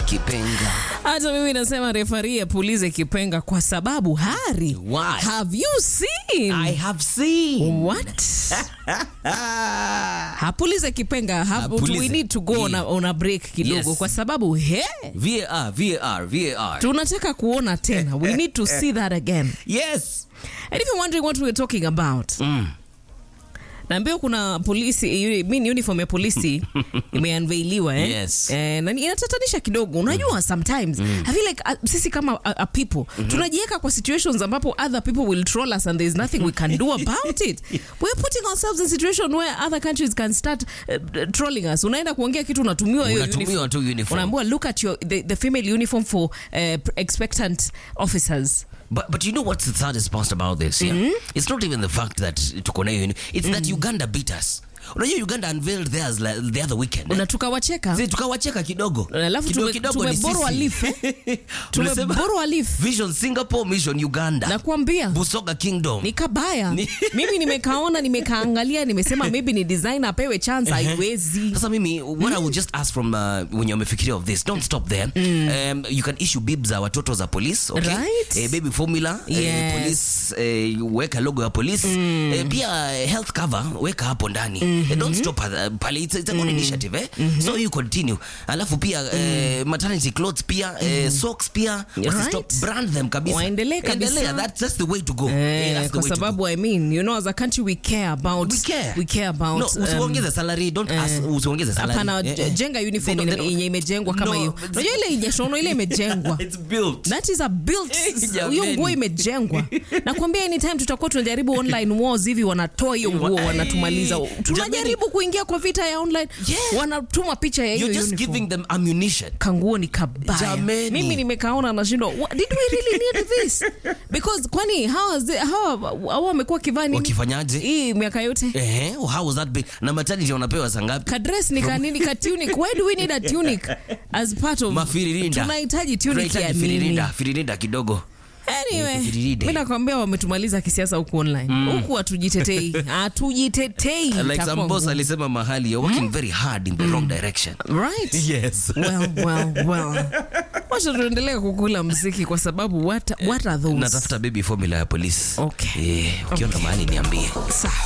kipenga. hata mimi nasema refari apulize kipenga kwa sababu hari Why? have you seen I have seen. what hapulize kipenga ha, Apulize. we need to go on a, Yeah. on a break kidogo Yes. kwa sababu he VAR, VAR, VAR. tunataka kuona tena we need to see that again Yes. and if you're wondering what we're talking about Mm. naambia kuna polisi uni- mi uniform ya polisi imeanveiliwa eh? Yes. Eh, na ni- inatatanisha kidogo unajua sometimes I feel like uh, sisi kama uh, uh, people tunajiweka kwa situations ambapo other people will troll us and there's nothing we can do about it we're putting ourselves in situation where other countries can start uh, trolling us unaenda kuongea kitu unatumiwa hiyo Unatumiwa uniform. tu uniform. unaambiwa look at your, the, the female uniform for uh, expectant officers But, but you know what's the saddest part about this? Yeah? It's not even the fact that tuko na hiyo- It's that Uganda beat us. Unajua Uganda unveiled theirs like the other weekend. na tukawacheka Sisi tukawacheka kidogo. alafu Kidogo tume- kidogo ni tumeborwa sisi. leaf, eh? Tunasema tumeborwa leaf Vision Singapore, Mission Uganda. nakuambia Busoga Kingdom. ni kabaya Ni- mimi nimekaona nimekaangalia nimesema maybe ni design apewe chance haiwezi Sasa mimi what I would just ask from uh, when umefikiria of this don't stop there um, you can issue bibs za watoto za police okay Right. eh, baby formula eh, Yes. police eh, weka logo ya police eh, pia eh, health cover weka hapo ndani eh, don't stop uh, pale it's, it's a good initiative eh so you continue alafu pia eh, maternity clothes pia eh, socks pia wasistop Right. brand them kabisa Waendelee kabisa. Endelea, that's, that's the way to go eh, Eh, that's the kwa way to go. sababu i mean you know as a country we care about We care. we care about no, um, usiongeze salary don't ask, usiongeze salary hapana Eh, eh. jenga uniform They don't- ine- yenye imejengwa kama No, hiyo but- unajua ile ijeshono ile imejengwa It's built. that is a built Eh, hiyo jameni. nguo imejengwa nakwambia anytime tutakuwa tunajaribu online wars hivi wanatoa hiyo nguo Eh, wanatumaliza tunajaribu jameni. kuingia kwa vita ya online Yeah. wanatuma picha ya hiyo You're just uniform giving them ammunition. kanguo ni kabaya Jameni. mimi nimekaona nashindwa "What- did we really need this because kwani hawa zi- hawa hawa wamekuwa kivaa nini Wakifanyaje? hii miaka yote Eh, how was that big? Na maternity wanapewa saa ngapi? kadres ni kanini ka tunic why do we need a tunic as part of Mafiririnda. tunahitaji tunic ya Tunahitaji nini firirinda, firirinda kidogo. anyway Firiride. mi nakwambia wametumaliza kisiasa huku online huku hatujitetei hatujitetei Like Itakuwa some boss ngumu. alisema mahali, you're working very hard in the wrong direction. right Yes. well well well wacha tuendelee kukula mziki kwa sababu what, what are those Natafuta baby formula ya polisi. Okay. Eh, ukiona mahali niambie. Sawa.